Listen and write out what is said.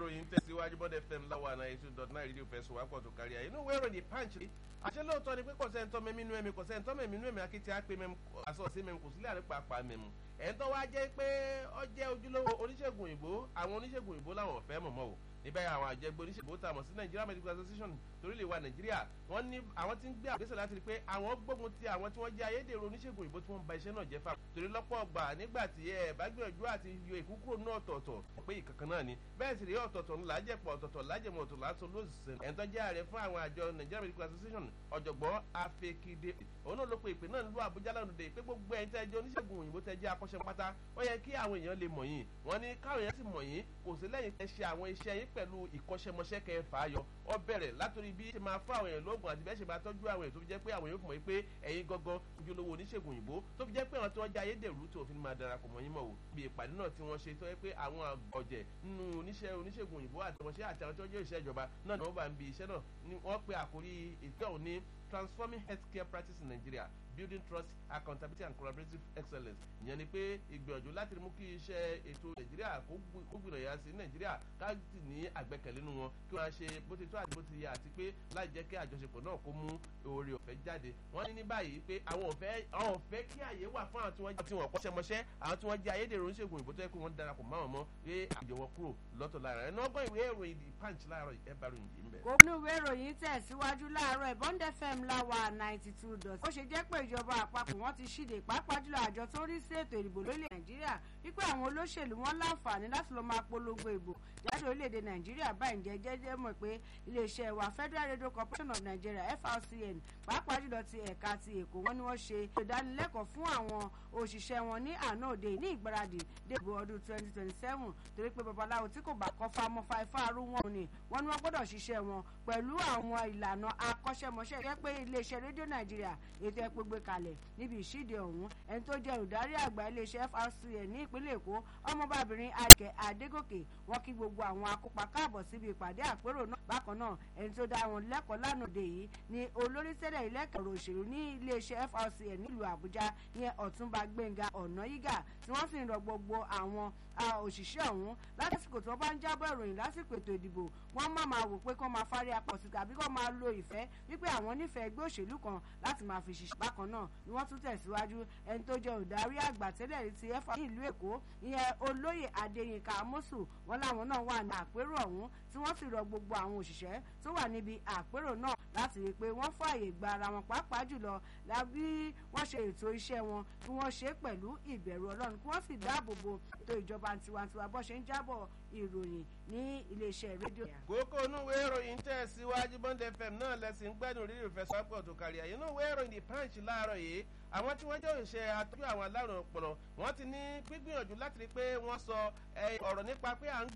ìròyìn tẹ̀síwájú bọ́dẹ̀ fm láwa náà eight two dot nine rédíò fẹ̀sùn wá pọ̀ tó kárí ayé inú ìwé ìròyìn punch rí àṣẹ lóòótọ́ ni pé kò sẹ́ni tọ́ mẹ́mí inú ẹ̀mí kò sẹ́ni tọ́ mẹ́mí inú ẹ̀mí akéde á pé mẹ́mu àsọ̀ọ́sí mẹ́mu kò sílẹ̀ àrípa àpá mẹ́mu ẹ̀ ń tọ́ wá jẹ́ pé ọ jẹ́ ojúlówó oníṣègùn òyìnbó àwọn oníṣègùn òyìnbó làwọn ò fẹ́ mọ̀mọ́ o níbẹ̀ àwọn àjẹgbẹ́ oníṣègùn tá a mọ̀ sí Nigeria Medical Association torílẹ̀ wa Nàìjíríà wọ́n ní àwọn tí ń gbé àgbésẹ̀ láti rí pé àwọn gbógun ti àwọn tí wọ́n jẹ́ ayédèrú oníṣègùn òyìnbó tí wọ́n ń ba iṣẹ́ náà jẹ́ fà torí lọ́pọ̀ ọgbà nígbà tí ẹ bá gbìyànjú àti yọ ìkúkúrò náà ọ̀tọ̀ọ̀tọ̀ pé ìkankan náà ni bẹ́ẹ̀ sì rí ọ̀tọ̀ọ̀tọ̀ ńlá jẹ̀pọ̀ ọ̀tọ̀ọ̀tọ̀ lájẹmọ̀ ọ̀tọ̀ látọ̀ lóṣìṣẹ́ ẹ̀ ń tọ́jú ààrẹ fún àwọn àjọ Nigeria Medical Association ọ̀jọ̀gbọ́n Afekide òun náà ló pe ìpè náà nílùú Àbújá lánàá dé pé gbogbo ẹ̀yin tẹ́ jẹ́ oníṣègùn òyìnbó tẹ́ jẹ́ akọ́ṣẹ́ pátá ó yẹ kí àwọn èèyàn lè mọ̀ yín wọ́n ní káwọn èèyàn sì mọ̀ yín kò sí lẹ́yìn tẹ́ ṣe àwọn iṣẹ́ yín pẹ̀lú ìkọ́ṣẹ́mọṣẹ́ kẹ́ fà á yọ ọ bẹ̀rẹ̀ látòrí bí ṣe máa fún àwọn èèyàn lóògùn àti bẹ́ẹ̀ ṣe máa tọ́jú àwọn èèyàn tó fi jẹ́ pé àwọn èèyàn fún mọ̀ pé ẹ̀yin gangan ojúlówó oníṣègùn òyìnbó tó fi jẹ́ pé àwọn tí wọ́n jẹ́ ayédèrú tó fi máa darapọ̀ mọ́ yín mọ̀ wò bí ìpàdé náà tí wọ́n ṣe tó yẹ pé àwọn ọ̀jẹ̀ nínú oníṣẹ́ oníṣègùn òyìnbó àti ọmọṣẹ́ àti àwọn tí wọ́n jẹ́ òṣìṣẹ́ ìjọba náà ni wọ́n bá ń bi iṣẹ́ náà ni wọ́n pe àkórí ètò ọ̀hún ní transforming healthcare practice in Nigeria building trust accountability and collaborative excellence ìyẹn ni pé ìgbìyànjú láti mú kí iṣẹ́ ètò nàìjíríà kó gbìnà yà sí nàìjíríà káàdì ní àgbẹ̀kẹ̀lé nínú wọn kí wọ́n ṣe bó ti tó àti bó ti yẹ àti pé láì jẹ́ kí àjọṣepọ̀ náà kó mú oore ọ̀fẹ́ jáde wọ́n ní ní báyìí pé àwọn ọ̀fẹ́ àwọn ọ̀fẹ́ kí àyè wà fún àwọn tí wọ́n tí wọ́n kọ́ṣẹ́ mọṣẹ́ àwọn tí wọ́n jẹ́ ayédèrú oníṣègùn ìbò tó yẹ kó wọ́n darapọ̀ mọ́ àwọn mọ́ pé àjọ wọn kúrò lọ́tọ̀ lára ẹ̀ náà gbọ́ ìwé ìròyìn the punch láàárọ̀ ẹ̀ bá ròyìn yìí ń bẹ̀. gómìnà ìwé ìròyìn tẹ̀síwájú láàárọ̀ Bond FM láwa ninety two dot ó ṣe jẹ́ pé ìjọba àpapọ̀ wọ́n ti ṣíde pàápàá jùlọ àjọ tó rí sí ètò ìdìbò lórílẹ̀ nàìjíríà wípé àwọn olóṣèlú wọn láǹfààní láti lọ́ọ́ máa polongo ìbò jáde orílẹ̀-èdè nàìjíríà báyìí jẹ́ jẹ́jẹ́ mọ̀ pé iléeṣẹ́ wa Federal Radio Corporation of Nigeria FRCN pàápàá jùlọ ti ẹ̀ka ti èkó wọn ni wọ́n ṣe ìdánilẹ́kọ̀ọ́ fún àwọn òṣìṣẹ́ wọn ní àná òde ní ìgbáradì dèbò ọdún twenty twenty seven torí pé babaláwo tí kò bá kọ́ fámọ́ fáifá arú wọn ni wọ́n ní wọ́n gbọ́dọ̀ ṣiṣẹ́ wọn pẹ̀lú àwọn ìlànà akọ́ṣẹ́mọṣẹ́ jẹ́ pé iléeṣẹ́ rédíò nàìjíríà ètò ẹ̀pẹ́ gbé kalẹ̀ níbi ìṣíde ọ̀hún ẹni tó jẹ́ olùdarí àgbà iléeṣẹ́ FRCN ní ìpínlẹ̀ èkó ọmọbàbìnrin adìkẹ́ adégòkè wọ́n kí gbogbo àwọn akópa káàbọ̀ síbi ìpàdé àpérò náà bákan náà ẹni tó dá wọn lẹ́kọ̀ọ́ lánàá yìí ni olórí tẹ́lẹ̀ ilẹ̀kẹ̀rọ òṣèlú ní iléeṣẹ́ FRCN nílùú àbújá ìyẹn ọ̀túnba gbẹ̀ngà ọ̀nàyígà tí wọ́n sì ń rọ gbogbo àwọn òṣìṣẹ́ ọ̀hún lásìkò tí wọ́n bá ń jábọ̀ ìròyìn lásìkò ètò ìdìbò wọ́n má máa wò pé kọ́ máa fárí apọ̀ sí tàbí kọ́ máa lo ìfẹ́ wípé àwọn nífẹ̀ẹ́ ẹgbẹ́ òṣèlú kan láti máa fi ṣiṣẹ́ bákan náà ni wọ́n tún tẹ̀síwájú ẹni tó jẹ́ olùdarí àgbà tẹ́lẹ̀ rí ti ẹ̀fà ní ìlú èkó ìyẹn olóyè adéyínká amósù wọn làwọn náà wà ní àpérò ọ̀hún tí wọ́n sì rọ gbogbo àwọn òṣìṣẹ́ tó wà níbi àpérò náà láti rí i pé wọ́n fààyè gba ara wọn pàápàá jùlọ lábí wọ́n ṣe ètò iṣẹ́ wọn kí wọ́n ṣe pẹ̀lú ìbẹ̀rù ọlọ́run kí wọ́n sì dáàbò bo ètò ìjọba tiwantiwa bó ṣe ń jábọ̀ ìròyìn ní iléeṣẹ́ rédíò. kókó inú ìwé ìròyìn tẹ̀ síwájú Bond FM náà lẹ́sìn gbẹ́dùn rírì fẹ́ sọ́pọ̀ tó kárí àyè inú ìwé ìròyìn The Punch láàárọ̀ yìí àwọn tí wọ́n jẹ́ òṣìṣẹ́ àtọ́jú àwọn alárùn ọpọlọ wọ́n ti ní gbígbìyànjú láti rí i pé wọ́n sọ ọ̀rọ̀ nípa pé à ń